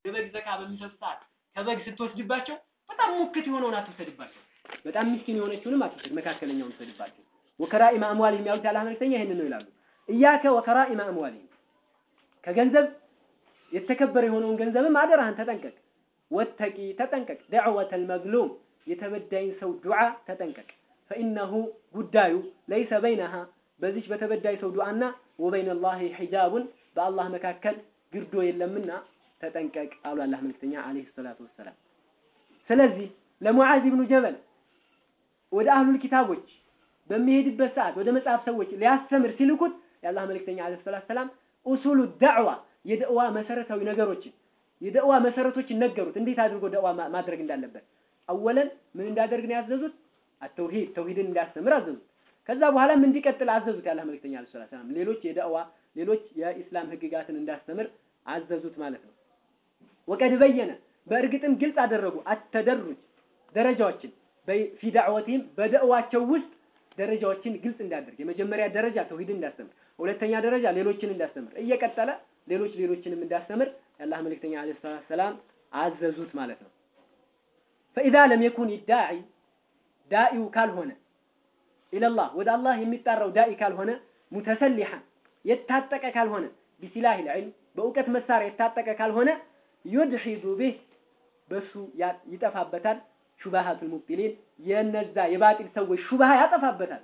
የበግ ዘካ በሚሰጡ ሰዓት ከበግ ስትወስድባቸው በጣም ሙክት የሆነውን አትውሰድባቸው። በጣም ምስኪን የሆነችውንም አትውሰድ፣ መካከለኛውን ውሰድባቸው። ወከራኢመ አምዋሊሂም ያሉት ያለ መልእክተኛ ይሄንን ነው ይላሉ። እያከ ወከራኢመ አምዋሊሂም ከገንዘብ የተከበረ የሆነውን ገንዘብም አደራህን ተጠንቀቅ። ወተቂ ተጠንቀቅ። ደዕወተል መዝሉም የተበዳይን ሰው ዱዓ ተጠንቀቅ። ፈኢነሁ ጉዳዩ ለይሰ በይነሃ በዚች በተበዳይ ሰው ዱዓና ወበይነ ላሂ ሒጃቡን በአላህ መካከል ግርዶ የለምና ተጠንቀቅ አሉ አላህ መልክተኛ አለይሂ ሰላቱ ወሰላም። ስለዚህ ለሙዓዝ ብኑ ጀበል ወደ አህሉል ኪታቦች በሚሄድበት ሰዓት ወደ መጽሐፍ ሰዎች ሊያስተምር ሲልኩት የአላህ መልክተኛ አለይሂ ሰላቱ ወሰላም ኡሱሉ ዳዕዋ የደዕዋ መሰረታዊ ነገሮችን የደዕዋ መሰረቶችን ነገሩት፣ እንዴት አድርጎ ደዕዋ ማድረግ እንዳለበት። አወለን ምን እንዳደርግ ነው ያዘዙት? አተውሂድ ተውሂድን እንዲያስተምር አዘዙት። ከዛ በኋላም እንዲቀጥል አዘዙት። የአላህ መልክተኛ አለይሂ ሰላቱ ወሰላም ሌሎች የደዕዋ ሌሎች የኢስላም ህግጋትን እንዳስተምር አዘዙት ማለት ነው። ወቀድ በየነ በእርግጥም ግልጽ አደረጉ አተደሩጅ ደረጃዎችን ፊ ዳዕወቲህም በደዕዋቸው ውስጥ ደረጃዎችን ግልጽ እንዳደርግ የመጀመሪያ ደረጃ ተውሂድን እንዳስተምር፣ ሁለተኛ ደረጃ ሌሎችን እንዳስተምር እየቀጠለ ሌሎች ሌሎችንም እንዳስተምር የአላህ መልእክተኛ አለይሂ ሰላቱ ሰላም አዘዙት ማለት ነው። ፈኢዛ ለም የኩን ዳዒ ዳኢው ካልሆነ ኢለላህ ወደ አላህ የሚጣራው ዳኢ ካልሆነ ሙተሰሊሐን የታጠቀ ካልሆነ ቢሲላህ ልዕልም በእውቀት መሳሪያ የታጠቀ ካልሆነ ዩድሒዱ ቢህ በሱ ይጠፋበታል ሹባሃቱል ሙብጢሊን የነዛ የባጢል ሰዎች ሹባሃ ያጠፋበታል።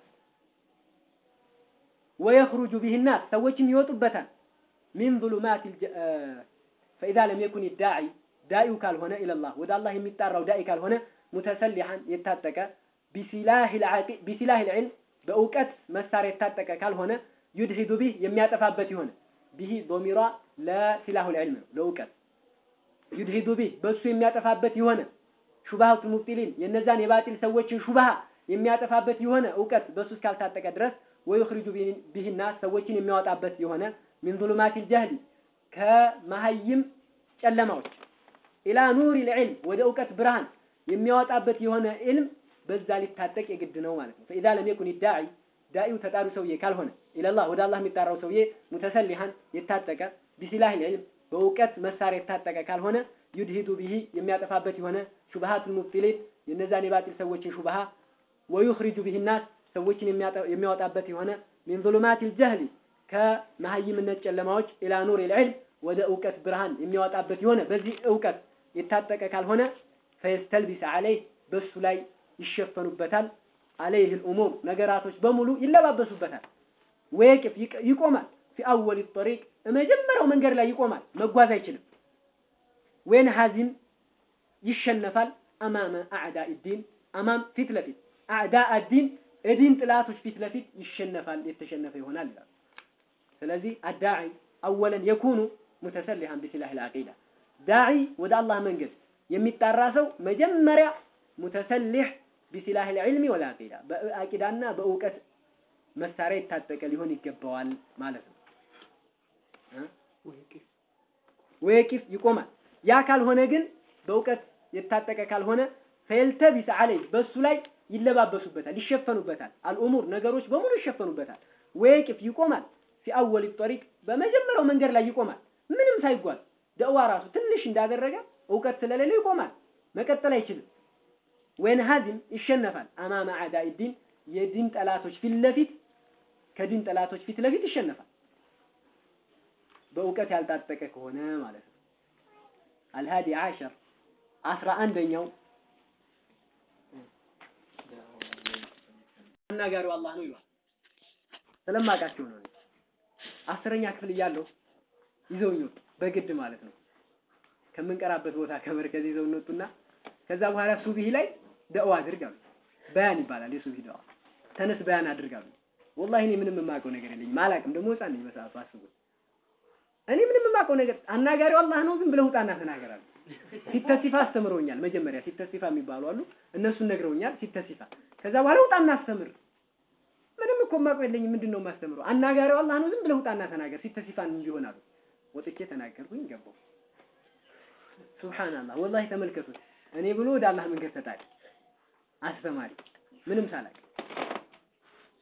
ወየኽሩጁ ቢህ ናስ ሰዎችም ይወጡበታል። ሚን ዙሉማት ፈኢዛ ለም የኩን ዳዒ ዳኢው ካልሆነ ኢለላህ ወደ አላህ የሚጣራው ዳኢ ካልሆነ ሙተሰሊሐን የታጠቀ ቢሲላህ ልዕልም በእውቀት መሳሪያ የታጠቀ ካልሆነ ዩድሂዱ ቢህ የሚያጠፋበት የሆነ ቢህ ዶሚሯ ለሲላሁ ልዕልም ነው ለእውቀት ዩድሂዱ ቢህ በእሱ የሚያጠፋበት የሆነ ሹባሃቱል ሙብጢሊን የነዛን የባጢል ሰዎችን ሹባሃ የሚያጠፋበት የሆነ እውቀት በእሱ እስካልታጠቀ ድረስ ወዩኽሪጁ ቢህና ሰዎችን የሚያወጣበት የሆነ ሚን ዙሉማቲል ጀህሊ ከመሀይም ጨለማዎች ኢላ ኑሪ ልዕልም ወደ እውቀት ብርሃን የሚያወጣበት የሆነ ኢልም በዛ ሊታጠቅ የግድ ነው ማለት ነው። ፈኢዛ ለም የኩን ዳዒ ዳኢው ተጣሪ ሰውዬ ካልሆነ ኢለላህ ወደ አላህ የሚጣራው ሰውዬ ሙተሰሊሐን የታጠቀ ቢሲላህ ልዕልም በእውቀት መሳሪያ የታጠቀ ካልሆነ ዩድሂዱ ቢሂ የሚያጠፋበት የሆነ ሹብሃቱል ሙብጢሊን የነዛን የባጢል ሰዎችን ሹብሃ ወዩኽሪጁ ቢሂ ናስ ሰዎችን የሚያወጣበት የሆነ ሚን ዙሉማቲል ጀህሊ ከመሀይምነት ጨለማዎች ኢላ ኑር ልዕልም ወደ እውቀት ብርሃን የሚያወጣበት የሆነ በዚህ እውቀት የታጠቀ ካልሆነ ፈየስተልቢስ አለይህ በሱ ላይ ይሸፈኑበታል። አለይህ ልኡሙር ነገራቶች በሙሉ ይለባበሱበታል። ወየቅፍ ይቆማል። ፊ አወል ጠሪቅ መጀመሪያው መንገድ ላይ ይቆማል፣ መጓዝ አይችልም። ወይን ሀዚም ይሸነፋል። አማመ አዕዳ ዲን አማም ፊት ለፊት አዕዳ ዲን እዲን ጥላቶች ፊት ለፊት ይሸነፋል፣ የተሸነፈ ይሆናል ይላሉ። ስለዚህ አዳዒ አወለን የኩኑ ሙተሰሊሐን ቢሲላህ ልዓቂዳ ዳዒ ወደ አላህ መንገድ የሚጣራ ሰው መጀመሪያ ሙተሰሊሕ ቢሲላህ ልዕልሚ ወልዓቂዳ በአቂዳና በእውቀት መሳሪያ የታጠቀ ሊሆን ይገባዋል ማለት ነው። ወየቂፍ ይቆማል። ያ ካልሆነ ግን በእውቀት የታጠቀ ካልሆነ ፈየልተቢስ አለይ በሱ ላይ ይለባበሱበታል፣ ይሸፈኑበታል። አልኡሙር ነገሮች በሙሉ ይሸፈኑበታል። ወየቂፍ ይቆማል። ፊ አወል ጠሪቅ በመጀመሪያው መንገድ ላይ ይቆማል። ምንም ሳይጓዝ ደዕዋ ራሱ ትንሽ እንዳደረገ እውቀት ስለሌለው ይቆማል፣ መቀጠል አይችልም። ወይን ሀዚም ይሸነፋል። አማመ አዕዳኢ ዲን የዲን ጠላቶች ፊት ለፊት ከዲን ጠላቶች ፊት ለፊት ይሸነፋል። በእውቀት ያልታጠቀ ከሆነ ማለት ነው። አልሃዲ ዓሸር አስራ አንደኛው አናጋሪው አላህ ነው ይሏል። ስለማውቃቸው ነው። አስረኛ ክፍል እያለሁ ይዘውኝ ወጡ፣ በግድ ማለት ነው። ከምንቀራበት ቦታ ከመርከዝ ይዘውን ወጡና ከዛ በኋላ ሱቢህ ላይ ደዕዋ አድርግ አሉ። በያን ይባላል የሱቢህ ደዕዋ። ተነስ በያን አድርግ አሉ። ወላሂ እኔ ምንም የማውቀው ነገር የለኝም፣ አላውቅም። ደግሞ ህፃን ነኝ በሰዓቱ አስቡ። እኔ ምንም የማውቀው ነገር አናጋሪው አላህ ነው፣ ዝም ብለህ ውጣና ተናገር አሉ። ሲተሲፋ አስተምረውኛል። መጀመሪያ ሲተሲፋ የሚባሉ አሉ፣ እነሱን ነግረውኛል። ሲተሲፋ ከዛ በኋላ ውጣና አስተምር። ምንም እኮ የማውቀው የለኝም፣ ምንድን ነው የማስተምረው? አናጋሪው አላህ ነው፣ ዝም ብለህ ውጣና ተናገር። ሲተሲፋን እንዲሆን አሉ። ወጥቼ ተናገርኩኝ፣ ገባሁ። ሱብሃንአላህ ወላሂ ተመልከቱት። እኔ ብሎ ወደ አላህ መንገድ ተጣሪ አስተማሪ ምንም ሳላቅ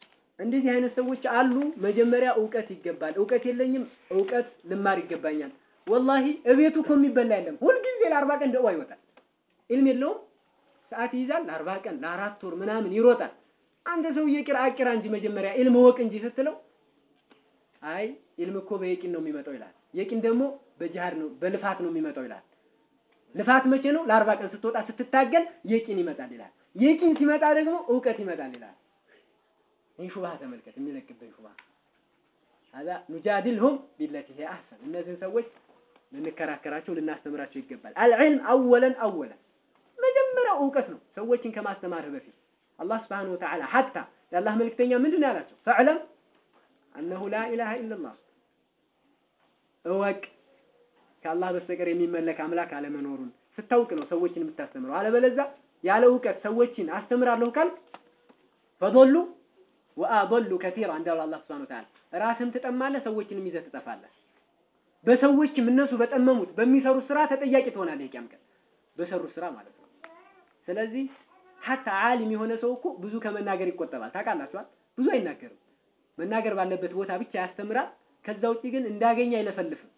እንደዚህ አይነት ሰዎች አሉ። መጀመሪያ እውቀት ይገባል። እውቀት የለኝም፣ እውቀት ልማር ይገባኛል። ወላሂ እቤቱ እኮ የሚበላ የለም። ሁልጊዜ ለአርባ ቀን ደዋ ይወጣል። ኢልም የለውም። ሰዓት ይይዛል። ለአርባ ቀን ለአራት ወር ምናምን ይሮጣል። አንተ ሰውዬ ቂራ አቂራ እንጂ መጀመሪያ ኢልም ወቅ እንጂ ስትለው አይ ኢልም እኮ በየቂን ነው የሚመጣው ይላል። የቂን ደግሞ በጅሃድ ነው በልፋት ነው የሚመጣው ይላል። ልፋት መቼ ነው? ለአርባ ቀን ስትወጣ ስትታገል የቂን ይመጣል ይላል። የቂን ሲመጣ ደግሞ እውቀት ይመጣል ይላል። ይህ ሹብሃ ተመልከት፣ የሚለቅብህ ሹብሃ ሀዛ ኑጃድልሁም ቢለቲ ሂየ አሕሰን። እነዚህን ሰዎች ልንከራከራቸው ልናስተምራቸው ይገባል። አልዕልም አወለን አወለን መጀመሪያው እውቀት ነው። ሰዎችን ከማስተማርህ በፊት አላህ ስብሓነሁ ወተዓላ ሐታ የአላህ መልእክተኛ ምንድን ነው ያላቸው? ፈዕለም አነሁ ላ ኢላሃ ኢለላህ እወቅ ከአላህ በስተቀር የሚመለክ አምላክ አለመኖሩን ስታውቅ ነው ሰዎችን የምታስተምረው። አለበለዚያ ያለ እውቀት ሰዎችን አስተምራለሁ ካልክ ፈዶሉ ወአዶሉ ከቲራ እንዳለው አላህ ሱብሓነሁ ወተዓላ ራስህም ትጠማለህ፣ ሰዎችንም ይዘህ ትጠፋለህ። በሰዎችም እነሱ በጠመሙት በሚሰሩት ስራ ተጠያቂ ትሆናለህ የቂያም ቀን በሰሩት ስራ ማለት ነው። ስለዚህ ሀታ ዓሊም የሆነ ሰው እኮ ብዙ ከመናገር ይቆጠባል። ታውቃላችኋል? ብዙ አይናገርም። መናገር ባለበት ቦታ ብቻ ያስተምራል። ከዛ ውጪ ግን እንዳገኘ አይለፈልፍም።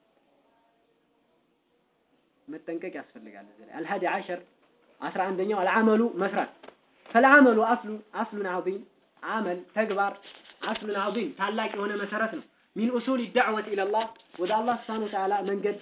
መጠንቀቅ ያስፈልጋል። እዚህ ላይ አልሀዲ ዓሸር አስራ አንደኛው አልዓመሉ መስራት ፈልዓመሉ አስሉ አስሉን ዐዚም አመል ተግባር አስሉን ዐዚም ታላቅ የሆነ መሰረት ነው። ሚን ኡሱል ዳዕወት ኢለላህ ወደ አላህ ስብሓነሁ ወተዓላ መንገድ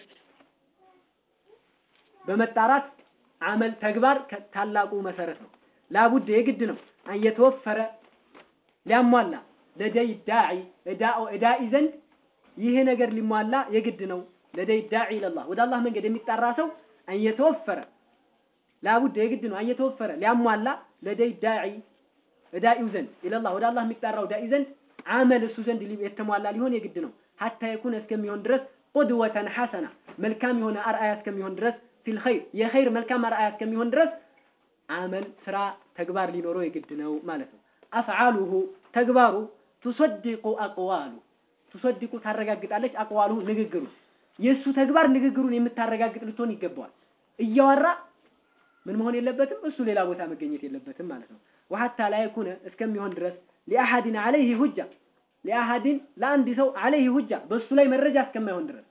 በመጣራት አመል ተግባር ታላቁ መሰረት ነው። ላቡድ የግድ ነው አንየተወፈረ ሊያሟላ ለደይ ዳዒ እዳኢ ዘንድ ይሄ ነገር ሊሟላ የግድ ነው። ለደይ ዳዒ ኢለላህ ወደ አላህ መንገድ የሚጣራ ሰው አንየተወፈረ ላቡድ የግድ ነው አንየተወፈረ ሊያሟላ ለደይ ዳዒ እዳኢው ዘንድ ኢለላህ ወደ አላህ የሚጣራው ዳኢ ዘንድ አመል እሱ ዘንድ የተሟላ ሊሆን የግድ ነው። ሀታ የኩነ እስከሚሆን ድረስ ቁድወተን ሐሰና መልካም የሆነ አርአያ እስከሚሆን ድረስ ፊል ኸይር የኸይር መልካም አርአያ እስከሚሆን ድረስ አመል ስራ ተግባር ሊኖረው የግድ ነው ማለት ነው። አፍዓሉሁ ተግባሩ ቱሰዲቁ አቅዋሉ ቱሰዲቁ ታረጋግጣለች። አቅዋሉ ንግግሩ የእሱ ተግባር ንግግሩን የምታረጋግጥ ልትሆን ይገባዋል። እያወራ ምን መሆን የለበትም እሱ ሌላ ቦታ መገኘት የለበትም ማለት ነው። ወሐታ ላ የኩነ እስከሚሆን ድረስ ሊአሐድን ዐለይሂ ሁጃ ሊአሐድን ለአንድ ሰው ዐለይሂ ሁጃ በእሱ ላይ መረጃ እስከማይሆን ድረስ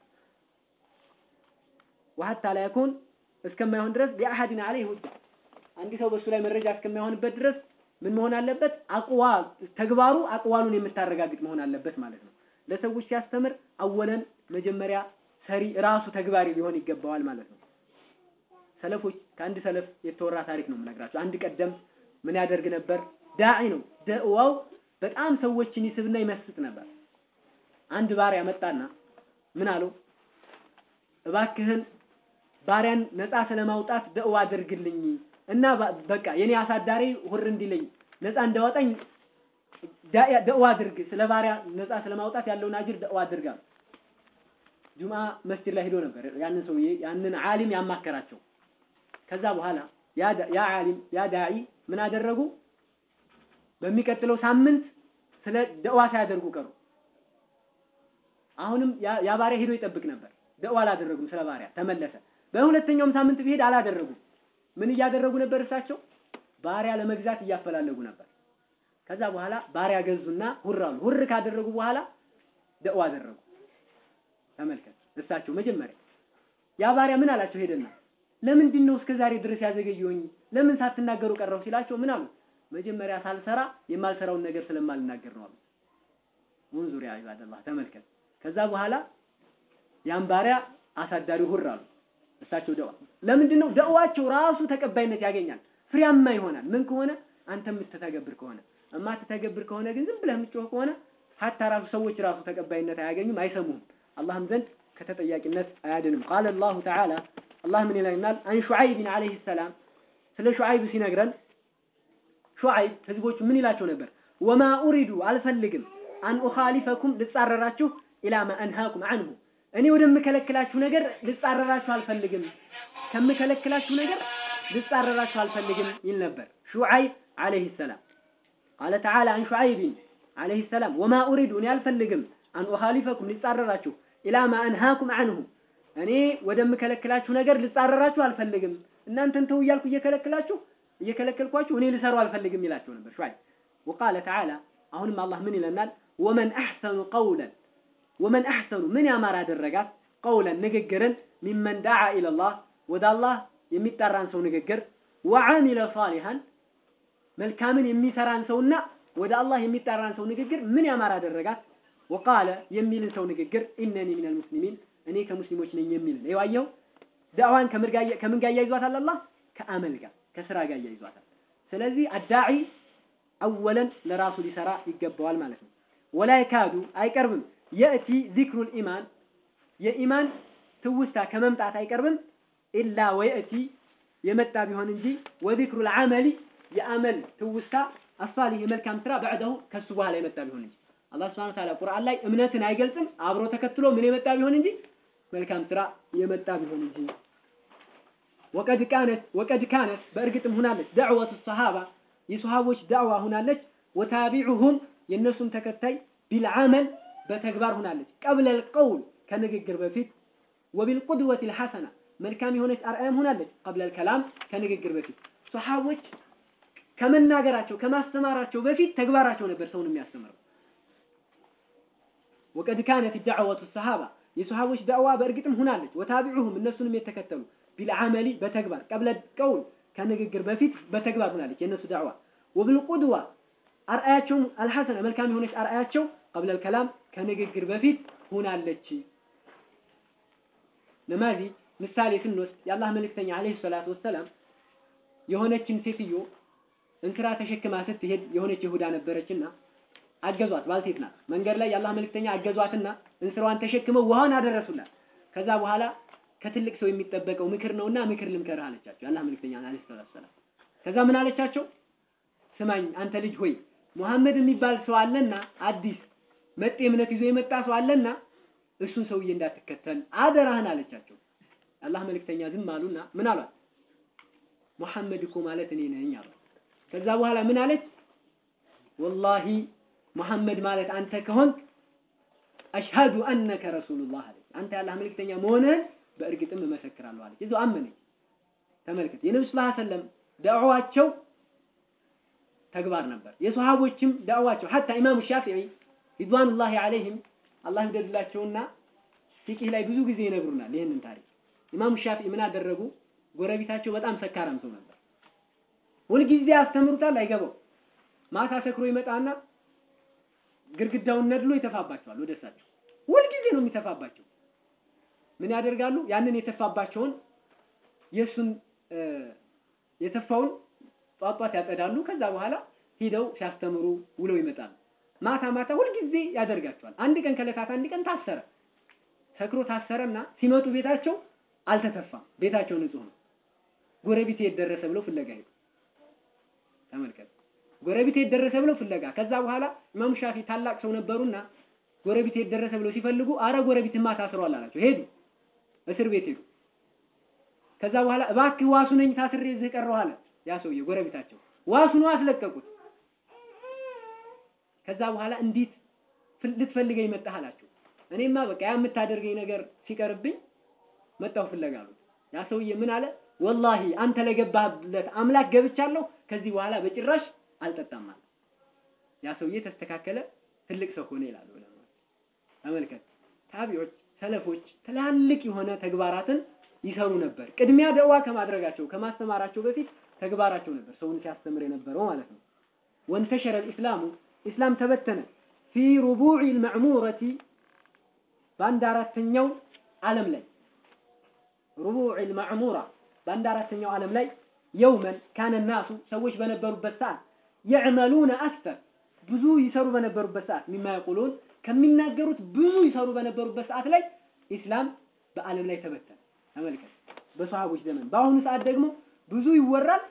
ወሐታ ላ የኩን እስከማይሆን ድረስ ሊአሐድን ዐለይሂ ሁጃ አንድ ሰው በእሱ ላይ መረጃ እስከማይሆንበት ድረስ ምን መሆን አለበት? አቅዋል ተግባሩ አቅዋሉን የምታረጋግጥ መሆን አለበት ማለት ነው። ለሰዎች ሲያስተምር አወለን መጀመሪያ ሰሪ ራሱ ተግባሪ ሊሆን ይገባዋል ማለት ነው። ሰለፎች ከአንድ ሰለፍ የተወራ ታሪክ ነው የምነግራቸው። አንድ ቀደም ምን ያደርግ ነበር? ዳዒ ነው። ደዕዋው በጣም ሰዎችን ይስብና ይመስጥ ነበር። አንድ ባሪያ መጣና ምን አለው? እባክህን ባሪያን ነፃ ስለማውጣት ደዕዋ አድርግልኝ እና በቃ የኔ አሳዳሪ ሁር እንዲለኝ ነፃ እንዳወጣኝ ደዕዋ አድርግ፣ ስለ ባሪያ ነፃ ስለማውጣት ያለውን አጅር ደዕዋ አድርግ አሉ። ጁምዓ መስጂድ ላይ ሄዶ ነበር ያንን ሰውዬ ያንን ዓሊም ያማከራቸው። ከዛ በኋላ ያ ዓሊም ያ ዳዒ ምን አደረጉ? በሚቀጥለው ሳምንት ስለ ደዕዋ ሳያደርጉ ቀሩ። አሁንም ያ ባሪያ ሄዶ ይጠብቅ ነበር። ደዕዋ አላደረጉም ስለ ባሪያ ተመለሰ። በሁለተኛውም ሳምንት ቢሄድ አላደረጉም። ምን እያደረጉ ነበር? እሳቸው ባሪያ ለመግዛት እያፈላለጉ ነበር። ከዛ በኋላ ባሪያ ገዙና ሁር አሉ። ሁር ካደረጉ በኋላ ደዕዋ አደረጉ። ተመልከት፣ እሳቸው መጀመሪያ ያ ባሪያ ምን አላቸው? ሄደና ለምንድን ነው እስከ ዛሬ ድረስ ያዘገየሁኝ? ለምን ሳትናገሩ ቀረው ሲላቸው ምን አሉ? መጀመሪያ ሳልሰራ የማልሰራውን ነገር ስለማልናገር ነው አሉ። ሙንዙር ያ ኢባደላህ ተመልከት። ከዛ በኋላ ያን ባሪያ አሳዳሪው ሁር አሉ። እሳቸው ደዋ ለምንድን ነው ደዋቸው ራሱ ተቀባይነት ያገኛል፣ ፍሬያማ ይሆናል። ምን ከሆነ አንተ የምትተገብር ከሆነ እማትተገብር ከሆነ ግን ዝም ብለህ የምትጮህ ከሆነ ሀታ ራሱ ሰዎች ራሱ ተቀባይነት አያገኙም፣ አይሰሙህም። አላህም ዘንድ ከተጠያቂነት አያድንም። ቃለ አላሁ ተዓላ አላህ ምን ይለናል? አን ሹዓይብን ዓለይሂ ሰላም ስለ ሹዓይብ ሲነግረን ሹዓይብ ህዝቦቹ ምን ይላቸው ነበር? ወማ ኡሪዱ አልፈልግም አን ኡኻሊፈኩም ልጻረራችሁ ኢላ ማ አንሃኩም አንሁ እኔ ወደምከለክላችሁ ነገር ልጻረራችሁ አልፈልግም፣ ከምከለክላችሁ ነገር ልጻረራችሁ አልፈልግም ይል ነበር ሹዓይብ ዓለይሂ ሰላም። ቃለ ተዓላ አን ሹዓይብን ዓለይሂ ሰላም ወማ ኡሪዱ እኔ አልፈልግም አን ኡኻሊፈኩም ልጻረራችሁ ኢላ ማ አንሃኩም አንሁ እኔ ወደምከለክላችሁ ነገር ልጻረራችሁ አልፈልግም፣ እናንተን ተው እያልኩ እየከለክላችሁ እየከለከልኳችሁ እኔ ልሰሩ አልፈልግም ይላቸው ነበር ሹዓይብ። ወቃለ ተዓላ አሁንም አላህ ምን ይለናል? ወመን አሕሰኑ ቀውለን ወመን አሕሰኑ ምን ያማረ አደረጋት ቀውለን ንግግርን ሚመን ዳዓ ኢለላህ ወደ አላህ የሚጠራን ሰው ንግግር ወዓሚለ ሳሊሃን መልካምን የሚሰራን ሰውና ወደ አላህ የሚጠራን ሰው ንግግር ምን ያማር አደረጋት? ወቃለ የሚልን ሰው ንግግር ኢነኒ ሚነል ሙስሊሚን እኔ ከሙስሊሞች ነኝ የሚልን ይዋየው ዳዕዋን ከምን ጋር ያይዟታል? አላህ ከአመል ጋር ከስራ ጋር ያይዟታል። ስለዚህ አዳዒ አወለን ለራሱ ሊሰራ ይገባዋል ማለት ነው። ወላ ይካዱ አይቀርብም የእቲ ዚክሩል ኢማን የኢማን ትውስታ ከመምጣት አይቀርብም ኢላ ወየእቲ የመጣ ቢሆን እንጂ ወዚክሩል አመሊ የአመል ትውስታ አሳሊህ የመልካም ስራ በዕደሁ ከሱ በኋላ የመጣ ቢሆን እንጂ አላህ ሱብሓነሁ ወተዓላ ቁርአን ላይ እምነትን አይገልጽም አብሮ ተከትሎ ምን የመጣ ቢሆን እንጂ መልካም ስራ የመጣ ቢሆን እንጂ ወቀድ ካነት ወቀድ ካነት በእርግጥም ሁናለች ደዕወቱ ሰሃባ የሰሃቦች ዳዕዋ ሁናለች ወታቢዑሁም የእነሱም ተከታይ ቢልዓመል በተግባር ሁናለች ቀብለል ቀውል ከንግግር በፊት ወቢልቁድወት ልሐሰና መልካም የሆነች አርአያም ሁናለች ቀብለል ከላም ከንግግር በፊት ሰሃቦች ከመናገራቸው ከማስተማራቸው በፊት ተግባራቸው ነበር ሰውን የሚያስተምረው ወቀድ ካነት ዳዕወቱ ሰሃባ የሰሃቦች ዳዕዋ በእርግጥም ሁናለች ወታቢዑሁም እነሱንም የተከተሉ ቢልዓመሊ በተግባር ቀብለ ቀውል ከንግግር በፊት በተግባር ሁናለች የእነሱ ዳዕዋ ወብልቁድዋ አርአያቸውም አልሐሰነ መልካም የሆነች አርአያቸው ቀብለ ከላም ከንግግር በፊት ሁናለች ነማዚ ምሳሌ ስንወስድ የአላህ መልእክተኛ አለይሂ ሰላቱ ወሰላም የሆነችን ሴትዮ እንስራ ተሸክማ ስትሄድ የሆነች ይሁዳ ነበረችና አገዟት። ባልቴት ናት። መንገድ ላይ የአላህ መልእክተኛ አገዟትና እንስራዋን ተሸክመው ውሃን አደረሱላት። ከዛ በኋላ ከትልቅ ሰው የሚጠበቀው ምክር ነውና ምክር ልምከርህ አለቻቸው የአላህ መልእክተኛ አለይሂ ሰላም። ከዛ ምን አለቻቸው? ስማኝ አንተ ልጅ ሆይ ሙሐመድ የሚባል ሰው አለና አዲስ መጤ እምነት ይዞ የመጣ ሰው አለና እሱን ሰውዬ እንዳትከተል አደራህን አለቻቸው። የአላህ መልእክተኛ ዝም አሉና ምን አሏት? ሙሐመድ እኮ ማለት እኔ ነኝ አሏት። ከዛ በኋላ ምን አለች? ወላሂ ሙሐመድ ማለት አንተ ከሆንክ አሽሃዱ አነከ ረሱሉላህ አለች። አንተ የአላህ መልእክተኛ መሆንህን በእርግጥም እመሰክራለሁ አለች። እዛው አመነች። ተመልከት፣ የነብዩ ሰለላሁ ዐለይሂ ወሰለም ዳዕዋቸው ተግባር ነበር። የሰሃቦችም ዳዕዋቸው ሐታ ኢማሙ ሻፊዒ ሪድዋኑላሂ ዐለይሂም አላህ ይውደድላቸውና ፊቂህ ላይ ብዙ ጊዜ ይነግሩናል ይህንን ታሪክ። ኢማሙ ሻፊዒ ምን አደረጉ? ጎረቤታቸው በጣም ሰካራም ሰው ነበር። ሁልጊዜ ያስተምሩታል፣ አይገባው። ማታ ሰክሮ ይመጣና ግድግዳውን ነድሎ ይተፋባቸዋል ወደ እሳቸው። ሁልጊዜ ነው የሚተፋባቸው። ምን ያደርጋሉ? ያንን የተፋባቸውን የእሱን የተፋውን ጧጧት ያጸዳሉ። ከዛ በኋላ ሂደው ሲያስተምሩ ውለው ይመጣሉ። ማታ ማታ ሁልጊዜ ያደርጋቸዋል። አንድ ቀን ከዕለታት አንድ ቀን ታሰረ። ሰክሮ ታሰረና ሲመጡ ቤታቸው አልተተፋም። ቤታቸው ንጹህ ነው። ጎረቤት የት ደረሰ ብለው ፍለጋ ሄዱ። ተመልከት፣ ጎረቤት የት ደረሰ ብለው ፍለጋ። ከዛ በኋላ ኢማሙ ሻፊ ታላቅ ሰው ነበሩና ጎረቤት የት ደረሰ ብለው ሲፈልጉ አረ ጎረቤትማ ታስሯል አላቸው። ሄዱ፣ እስር ቤት ሄዱ። ከዛ በኋላ እባክህ ዋሱ ነኝ ታስሬ እዚህ ቀረሁ አለ ያ ሰውዬ ጎረቤታቸው። ዋሱ ነው አስለቀቁት። ከዛ በኋላ እንዴት ልትፈልገኝ መጣህ አላቸው። እኔማ በቃ ያ የምታደርገኝ ነገር ሲቀርብኝ መጣሁ ፍለጋ አሉት። ያ ሰውዬ ምን አለ? ወላሂ አንተ ለገባህለት አምላክ ገብቻለሁ፣ ከዚህ በኋላ በጭራሽ አልጠጣም አለ። ያ ሰውዬ ተስተካከለ፣ ትልቅ ሰው ሆነ ይላሉ ዑለማዎች። ተመልከት፣ ታቢዎች፣ ሰለፎች ትላልቅ የሆነ ተግባራትን ይሰሩ ነበር። ቅድሚያ ደዋ ከማድረጋቸው ከማስተማራቸው በፊት ተግባራቸው ነበር ሰውን ሲያስተምር የነበረው ማለት ነው። ወንተሸረ الاسلام ኢስላም ተበተነ ፊ ሩቡዕ المعمورة በአንድ አራተኛው ዓለም ላይ ሩቡዕ المعمورة በአንድ አራተኛው ዓለም ላይ የውመን ካነ ናሱ ሰዎች በነበሩበት ሰዓት يعملون أكثر ብዙ ይሰሩ በነበሩበት ሰዓት ሚማ يقولون ከሚናገሩት ብዙ ይሰሩ በነበሩበት ሰዓት ላይ ኢስላም በዓለም ላይ ተበተነ። ተመልከት፣ በሰሃቦች ዘመን። በአሁኑ ሰዓት ደግሞ ብዙ ይወራል፣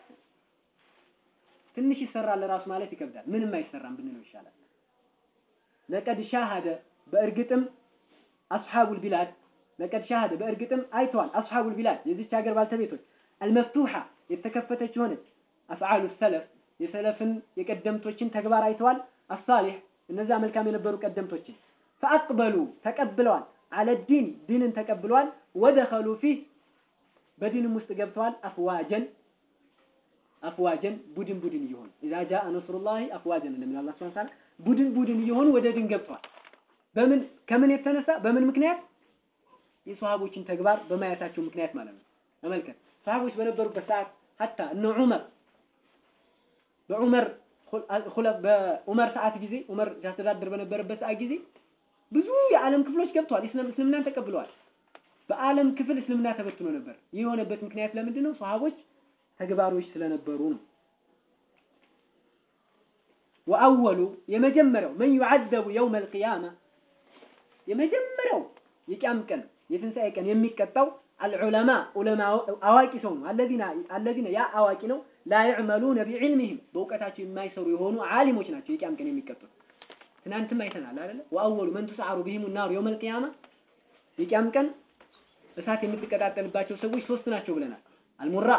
ትንሽ ይሰራል ራሱ ማለት ይከብዳል። ምንም አይሰራም ብንለው ይሻላል። ለቀድ ሻሃደ በእርግጥም አስሐቡል ቢላድ ለቀድ ሻሃደ በእርግጥም አይተዋል። አስሐቡል ቢላድ የዚች ሀገር ባልተቤቶች አልመፍቱሐ የተከፈተች የሆነች አፍዓሉ ሰለፍ የሰለፍን የቀደምቶችን ተግባር አይተዋል። አሳሊህ እነዚያ መልካም የነበሩ ቀደምቶችን ፈአቅበሉ ተቀብለዋል። አለ ዲን ዲንን ተቀብለዋል። ወደኸሉ ፊህ በዲንም ውስጥ ገብተዋል። አፍዋጀን አፍዋጀን ቡድን ቡድን እየሆኑ ኢዛ ጃአ ነስሩላሂ አፍዋጀን እንደሚል አላህ ሱብሓነሁ ወተዓላ ቡድን ቡድን እየሆኑ ወደ ዲን ገብተዋል። በምን ከምን የተነሳ በምን ምክንያት የሰሃቦችን ተግባር በማየታቸው ምክንያት ማለት ነው። ተመልከት ሰሃቦች በነበሩበት ሰዓት ሀታ እነ ዑመር በዑመር በዑመር ሰዓት ጊዜ ዑመር ሲያስተዳድር በነበረበት ሰዓት ጊዜ ብዙ የዓለም ክፍሎች ገብተዋል። እስልምናን ተቀብለዋል። በዓለም ክፍል እስልምና ተበትኖ ነበር። ይህ የሆነበት ምክንያት ለምንድን ነው? ሰሃቦች ተግባሮች ስለነበሩ ነው። ወአወሉ የመጀመሪያው መን ዩዐዘቡ የውመል ቂያማ የመጀመሪያው የቂያም ቀን የትንሣኤ ቀን የሚቀጣው አልዑለማ ዑለማ አዋቂ ሰው ነው። አለዚነ አለዚነ ያ አዋቂ ነው ላ ይዕመሉነ ቢዕልሚሂም በእውቀታቸው የማይሰሩ የሆኑ ዓሊሞች ናቸው የቂያም ቀን የሚቀጡት። ትናንትም አይተናል አይደለ? ወአወሉ መን ቱስዐሩ ቢሂሙ ናሩ የውመል ቂያማ የቂያም ቀን እሳት የምትቀጣጠልባቸው ሰዎች ሶስት ናቸው ብለናል። አልሙራ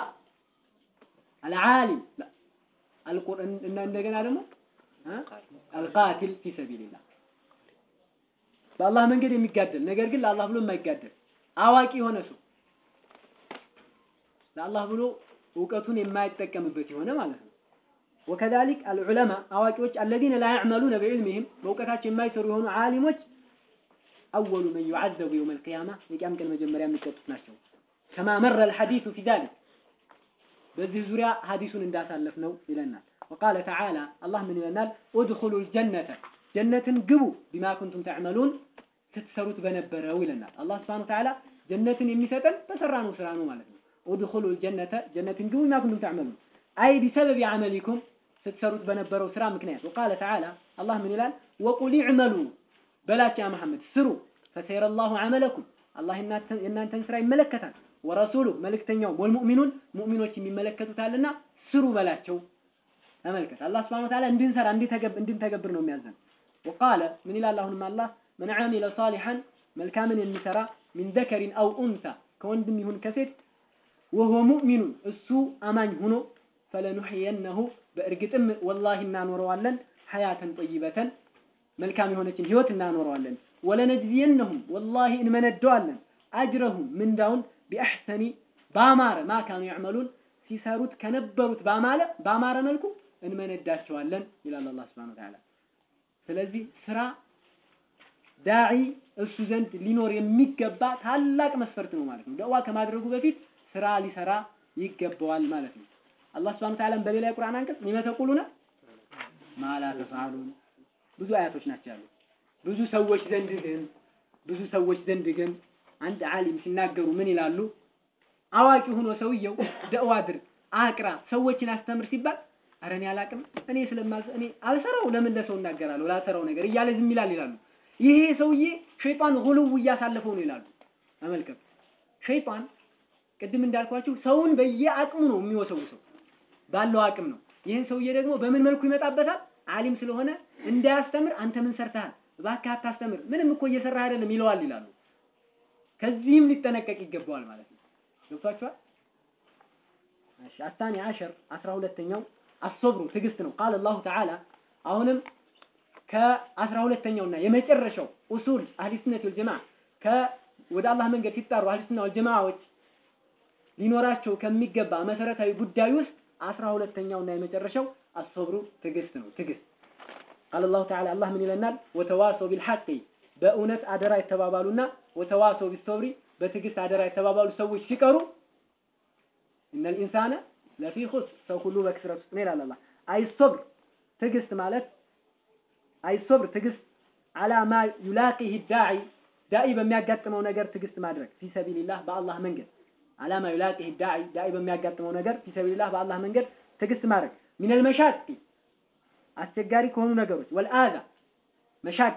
አልዓሊም እና እንደገና ደግሞ አልቃቲል ፊ ሰቢልላህ በአላህ መንገድ የሚጋደል ነገር ግን ለአላህ ብሎ የማይጋደል አዋቂ የሆነ ሰው ለአላህ ብሎ እውቀቱን የማይጠቀምበት የሆነ ማለት ነው። ወከዛሊክ አልዑለማ አዋቂዎች አለዚነ ላ ያዕመሉነ ቢዕልሚሂም በእውቀታቸው የማይሰሩ የሆኑ ዓሊሞች አወሉ መን ዩዐዘቡ የውመል ቂያማ የቂያም ቀን መጀመሪያ የሚቀጡት ናቸው። ከማ መረ አልሐዲሱ ፊ ዛሊክ በዚህ ዙሪያ ሐዲሱን እንዳሳለፍ ነው ይለናል። ወቃለ ተዓላ አላህ ምን ይለናል? ኡድኹሉ ልጀነተ ጀነትን ግቡ ቢማ ኩንቱም ተዕመሉን ስትሰሩት በነበረው ይለናል። አላህ ስብሐነሁ ወተዓላ ጀነትን የሚሰጠን በሰራነው ስራ ነው ማለት ነው። ኡድኹሉ ልጀነተ ጀነትን ግቡ ቢማ ኩንቱም ተዕመሉን አይ ቢሰበቢ ዐመሊኩም ስትሰሩት በነበረው ስራ ምክንያት። ወቃለ ተዓላ አላህ ምን ይላል? ወቁል ይዕመሉ በላቸው ያ መሐመድ ስሩ ፈሰየረ ላሁ ዐመለኩም አላህ የእናንተን ስራ ይመለከታል። ወረሱሉ መልእክተኛው ወልሙእሚኑን ሙእሚኖች የሚመለከቱታልና ስሩ በላቸው። ተመልከት አላህ ስብሐነሁ ወተዓላ እንድንሰራ እንድንተገብር ነው የሚያዘን። ወቃለ ምን ይላል አሁንም አላህ መን ዐሚለ ሳሊሐን መልካምን የሚሰራ ሚን ዘከሪን አው ኡንሳ ከወንድም ይሁን ከሴት ወሆ ሙእሚኑን እሱ አማኝ ሆኖ ፈለኑሕየነሁ በእርግጥም ወላሂ እናኖረዋለን ሐያተን ጠይበተን መልካም የሆነችን ህይወት እናኖረዋለን። ወለነጅዚየነሁም ወላሂ እንመነደዋለን አጅረሁም ምንዳውን ቢአሕሰኒ ባማረ ማ ካኑ ያዕመሉን ሲሰሩት ከነበሩት ባማረ ባማረ መልኩ እንመነዳቸዋለን ይላል አላህ ሱብሓነሁ ወተዓላ። ስለዚህ ስራ ዳዒ እሱ ዘንድ ሊኖር የሚገባ ታላቅ መስፈርት ነው ማለት ነው። ደዋ ከማድረጉ በፊት ስራ ሊሰራ ይገባዋል ማለት ነው። አላህ ሱብሓነሁ ወተዓላ በሌላ የቁርአን አንቀጽ ሊመ ተቁሉነ ማ ላ ተፍዐሉን ብዙ አያቶች ናቸው ያሉት። ብዙ ሰዎች ዘንድ ግን ብዙ ሰዎች ዘንድ ግን አንድ ዓሊም ሲናገሩ ምን ይላሉ? አዋቂ ሆኖ ሰውየው ደዋ አድርግ፣ አቅራ፣ ሰዎችን አስተምር ሲባል ኧረ እኔ አላቅም እኔ ስለማዝ እኔ አልሰራው ለምን ለሰው እናገራለሁ ላልሰራው ነገር እያለ ዝም ይላል ይላሉ። ይሄ ሰውዬ ሸይጣን ጉልው እያሳለፈው ነው ይላሉ። ተመልከቱ፣ ሸይጣን ቅድም እንዳልኳችሁ ሰውን በየአቅሙ ነው የሚወሰውሰው፣ ባለው አቅም ነው። ይህን ሰውዬ ደግሞ በምን መልኩ ይመጣበታል? ዓሊም ስለሆነ እንዳያስተምር አንተ ምን ሰርተሃል? እባክህ አታስተምር፣ ምንም እኮ እየሰራህ አይደለም ይለዋል ይላሉ። ከዚህም ሊጠነቀቅ ይገባዋል ማለት ነው። ገብቷችኋል? እሺ አታኒ አሸር አስራ ሁለተኛው አሶብሩ ትዕግስት ነው። ቃል አላሁ ተዓላ አሁንም ከአስራ ሁለተኛውና የመጨረሻው ኡሱል አህሊ ሱነት ወልጀማዓ ከ ወደ አላህ መንገድ ሲጣሩ አህሊ ሱና ወልጀማዓዎች ሊኖራቸው ከሚገባ መሰረታዊ ጉዳይ ውስጥ አስራ ሁለተኛውና የመጨረሻው አሶብሩ ትዕግስት ነው። ትዕግስት ቃል አላሁ ተዓላ አላህ ምን ይለናል? ወተዋሰው ቢልሐቂ በእውነት አደራ የተባባሉና ወተዋሰው ቢሶብሪ በትዕግስት አደራ የተባባሉ ሰዎች ሲቀሩ እነል ኢንሳነ ለፊ ኹስር ሰው ሁሉ በክስረት ውስጥ ነው ይላል አላህ። አይሶብር ትዕግስት ማለት አይሶብር ትዕግስት አላማ ዩላቂህ ዳዒ ዳኢ በሚያጋጥመው ነገር ትዕግስት ማድረግ ፊ ሰቢልላህ በአላህ መንገድ አላማ ዩላቂህ ዳዒ ዳኢ በሚያጋጥመው ነገር ፊ ሰቢልላህ በአላህ መንገድ ትዕግስት ማድረግ ሚነል መሻቂ አስቸጋሪ ከሆኑ ነገሮች ወልአዛ መሻቅ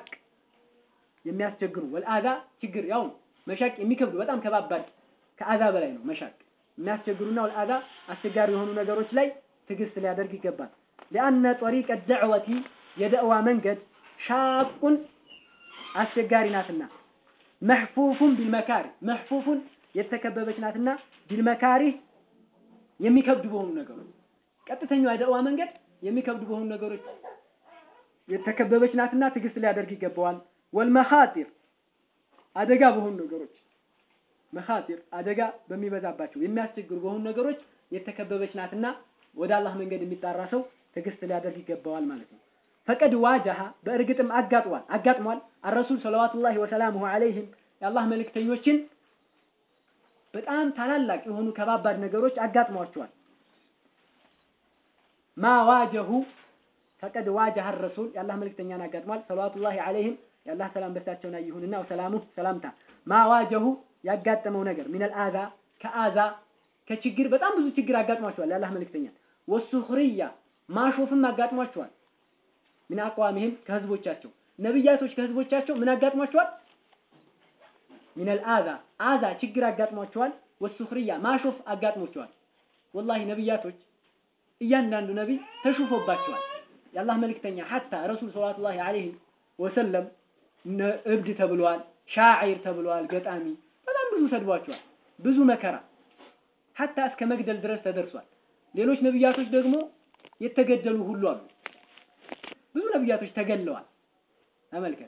የሚያስቸግሩ ወልአዛ ችግር ያው መሻቅ የሚከብዱ በጣም ከባባድ ከአዛ በላይ ነው መሻቅ የሚያስቸግሩና ወልአዛ አስቸጋሪ የሆኑ ነገሮች ላይ ትዕግስት ሊያደርግ ይገባል። ሊአነ ጠሪቀ ደዕወቲ የደዕዋ መንገድ ሻቁን አስቸጋሪ ናትና መሕፉፉን ቢልመካሪ መሕፉፉን የተከበበች ናትና ቢልመካሪ የሚከብዱ በሆኑ ነገሮች ቀጥተኛው የደዕዋ መንገድ የሚከብዱ በሆኑ ነገሮች የተከበበች ናትና ትዕግስት ሊያደርግ ይገባዋል። ወልመኻጢር አደጋ በሆኑ ነገሮች መኻጢር አደጋ በሚበዛባቸው የሚያስቸግሩ በሆኑ ነገሮች የተከበበች ናትና ወደ አላህ መንገድ የሚጣራ ሰው ትዕግስት ሊያደርግ ይገባዋል ማለት ነው። ፈቀድ ዋጃሃ በእርግጥም አጋጥሟል አጋጥሟል አረሱል ሰለዋቱላሂ ወሰላሙሁ ዐለይሂም የአላህ መልእክተኞችን በጣም ታላላቅ የሆኑ ከባባድ ነገሮች አጋጥሟቸዋል። ማ ዋጀሁ ፈቀድ ዋጀህ ረሱል የአላህ መልእክተኛን አጋጥሟል። ሰለዋቱላሂ ዐለይሂም የአላህ ሰላም በሳቸውና ይሁንና ወሰላሙ ሰላምታ ማ ዋጀሁ ያጋጠመው ነገር ሚነል አዛ ከአዛ ከችግር በጣም ብዙ ችግር አጋጥሟቸዋል። የአላህ መልእክተኛ ወሱኽርያ ማሾፍም አጋጥሟቸዋል። ምን አቋሚህም ከህዝቦቻቸው ነብያቶች ከህዝቦቻቸው ምን አጋጥሟቸዋል? ሚነል አዛ አዛ ችግር አጋጥሟቸዋል። ወሱኽርያ ማሾፍ አጋጥሟቸዋል። ወላሂ ነብያቶች እያንዳንዱ ነቢይ ተሹፎባቸዋል። የአላህ መልእክተኛ ሐታ ረሱል ሰለላሁ ዐለይሂ ወሰለም እብድ ተብለዋል፣ ሻዒር ተብለዋል፣ ገጣሚ በጣም ብዙ ሰድቧቸዋል። ብዙ መከራ ሐታ እስከ መግደል ድረስ ተደርሷል። ሌሎች ነብያቶች ደግሞ የተገደሉ ሁሉ አሉ። ብዙ ነብያቶች ተገለዋል። ተመልከት።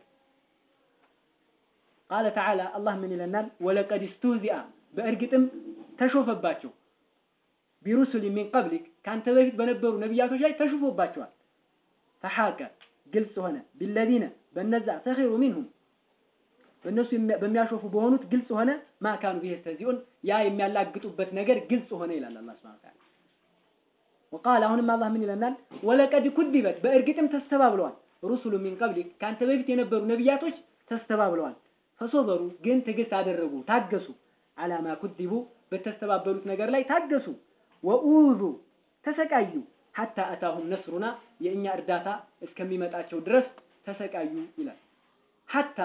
ቃለ ተዓላ አላህ ምን ይለናል? ወለቀድ ስተህዚአ በእርግጥም ተሾፈባቸው ቢሩሱል ሚን ቀብሊክ ከአንተ በፊት በነበሩ ነቢያቶች ላይ ተሹፎባቸዋል። ፈሐቀ ግልጽ ሆነ ቢለዚነ በነዛ ሰኺሩ ሚንሁም በእነሱ በሚያሾፉ በሆኑት ግልጽ ሆነ ማካኑ ቢሄ ተዚኡን ያ የሚያላግጡበት ነገር ግልጽ ሆነ ይላል አላህ ሱብሓነሁ ወተዓላ። ወቃል አሁንም አላህ ምን ይለናል? ወለቀድ ኩዲበት በእርግጥም ተስተባብለዋል ሩሱሉ ሚን ቀብሊክ ከአንተ በፊት የነበሩ ነቢያቶች ተስተባብለዋል። ፈሶበሩ ግን ትዕግስት አደረጉ ታገሱ። አላማ ኩዲቡ በተስተባበሉት ነገር ላይ ታገሱ። ወኡዙ ተሰቃዩ ሐታ አታሁም ነስሩና የእኛ እርዳታ እስከሚመጣቸው ድረስ ተሰቃዩ ይላል። ሐታ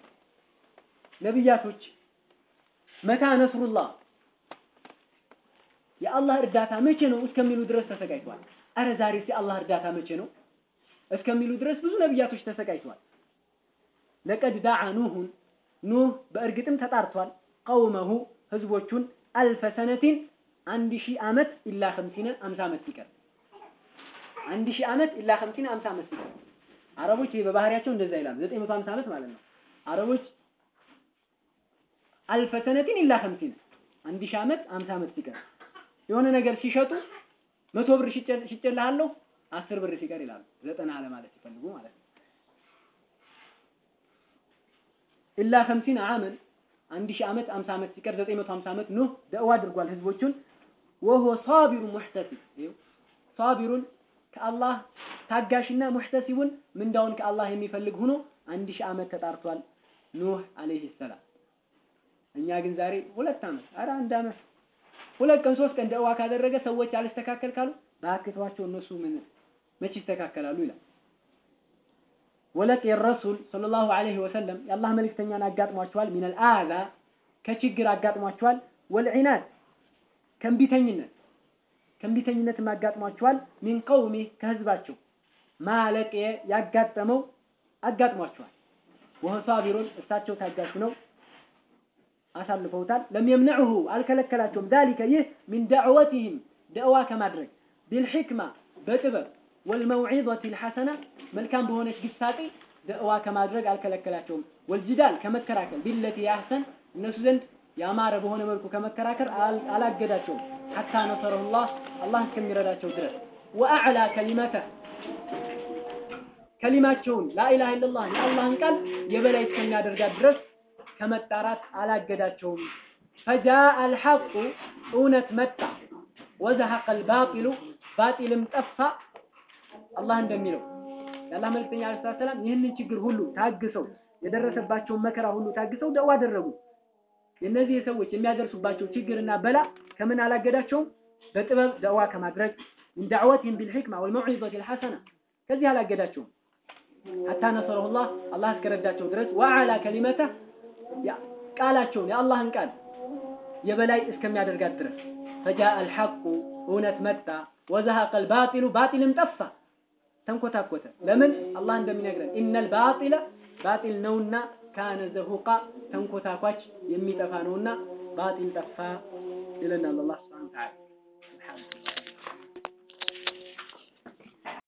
ነቢያቶች መታ ነስሩላህ የአላህ እርዳታ መቼ ነው እስከሚሉ ድረስ ተሰቃይተዋል። አረ ዛሬስ የአላህ እርዳታ መቼ ነው እስከሚሉ ድረስ ብዙ ነቢያቶች ተሰቃይተዋል። ለቀድ ዳዓ ኑሁን ኑህ በእርግጥም ተጣርቷል። ቀውመሁ ህዝቦቹን አልፈ ሰነቲን አንድ ሺህ ዓመት ኢላ ኸምሲነ አምሳ ዓመት ሲቀር አንድ ሺህ ዓመት ኢላ ኸምሲነ አምሳ ዓመት ሲቀር አረቦች ይሄ በባህሪያቸው እንደዛ ይላሉ። ዘጠኝ መቶ ሃምሳ ዓመት ማለት ነው። አረቦች አልፈ ሰነቲን ኢላ ኸምሲነ አንድ ሺህ ዓመት አምሳ ዓመት ሲቀር የሆነ ነገር ሲሸጡ መቶ ብር ሽጬልሃለሁ አስር ብር ሲቀር ይላሉ። ዘጠና ለማለት ሲፈልጉ ማለት ነው። ኢላ ኸምሲነ ዓመን አንድ ሺህ ዓመት አምሳ ዓመት ሲቀር ዘጠኝ መቶ ሃምሳ ዓመት ኑህ ደዕዋ አድርጓል ህዝቦቹን። ወሆ ሳቢሩ ሙሕተሲብ ሳቢሩን ከአላህ ታጋሽና ሙሕተሲቡን ምንዳውን ከአላህ የሚፈልግ ሆኖ አንድ ሺህ ዓመት ተጣርቷል ኑህ አለይሂ ሰላም። እኛ ግን ዛሬ ሁለት ዓመት ኧረ አንድ ዓመት ሁለት ቀን ሶስት ቀን ደዕዋ ካደረገ ሰዎች አልስተካከል ካሉ በአክቷቸው እነሱ ምን መች ይስተካከላሉ ይላል። ወለቅ የረሱል ሰለላሁ ዐለይሂ ወሰለም የአላህ መልእክተኛን አጋጥሟቸዋል። ሚነል አዛ ከችግር አጋጥሟቸዋል። ወልዒናድ ከእምቢተኝነት ከእምቢተኝነትም አጋጥሟቸዋል። ሚን ቀውሚ ከህዝባቸው ማለቅ ያጋጠመው አጋጥሟቸዋል። ወሆ ሳቢሩን እሳቸው ታጋሹ ነው አሳልፈውታል። ለም የምነዑሁ አልከለከላቸውም። ዛሊከ ይህ ሚን ዳዕወቲህም ደዕዋ ከማድረግ ቢልሕክማ በጥበብ ወልመውዒዘቲ ልሐሰና መልካም በሆነች ግሳጤ ደዕዋ ከማድረግ አልከለከላቸውም። ወልጅዳል ከመከራከር ቢለቲ ያህሰን እነሱ ዘንድ ያማረ በሆነ መልኩ ከመከራከር አላገዳቸውም። ሐታ ነሰረሁላህ አላህ እስከሚረዳቸው ድረስ ወአዕላ ከሊመተ ከሊማቸውን ላኢላሃ ኢለላህ የአላህን ቃል የበላይ እስከሚያደርጋት ድረስ ከመጣራት አላገዳቸውም። ፈጃአ አልሐቁ እውነት መጣ፣ ወዘሐቀ አልባጢሉ ባጢልም ጠፋ። አላህ እንደሚለው የአላህ መልእክተኛ ዓለይሂ ሰላም ይህንን ችግር ሁሉ ታግሰው የደረሰባቸውን መከራ ሁሉ ታግሰው ደዕዋ አደረጉ። የእነዚህ ሰዎች የሚያደርሱባቸው ችግርና በላ ከምን አላገዳቸውም? በጥበብ ደዕዋ ከማድረግ ሚን ዳዕወቲሂም ቢልሕክማ ወልመውዒዘቲ ልሐሰና ከዚህ አላገዳቸውም። ሐታ ነሰረሁላህ አላህ እስከረዳቸው ድረስ ወዐላ ከሊመተህ ቃላቸውን የአላህን ቃል የበላይ እስከሚያደርጋት ድረስ ፈጃአ አልሐቁ እውነት መጣ፣ ወዘሐቀ አልባጢሉ ባጢልም ጠፋ፣ ተንኮታኮተ። ለምን አላህ እንደሚነግረን ኢነል ባጢለ ባጢል ነውና ካነ ዘሁቃ ተንኮታኳች የሚጠፋ ነውና ባጢል ጠፋ ይለናል አላህ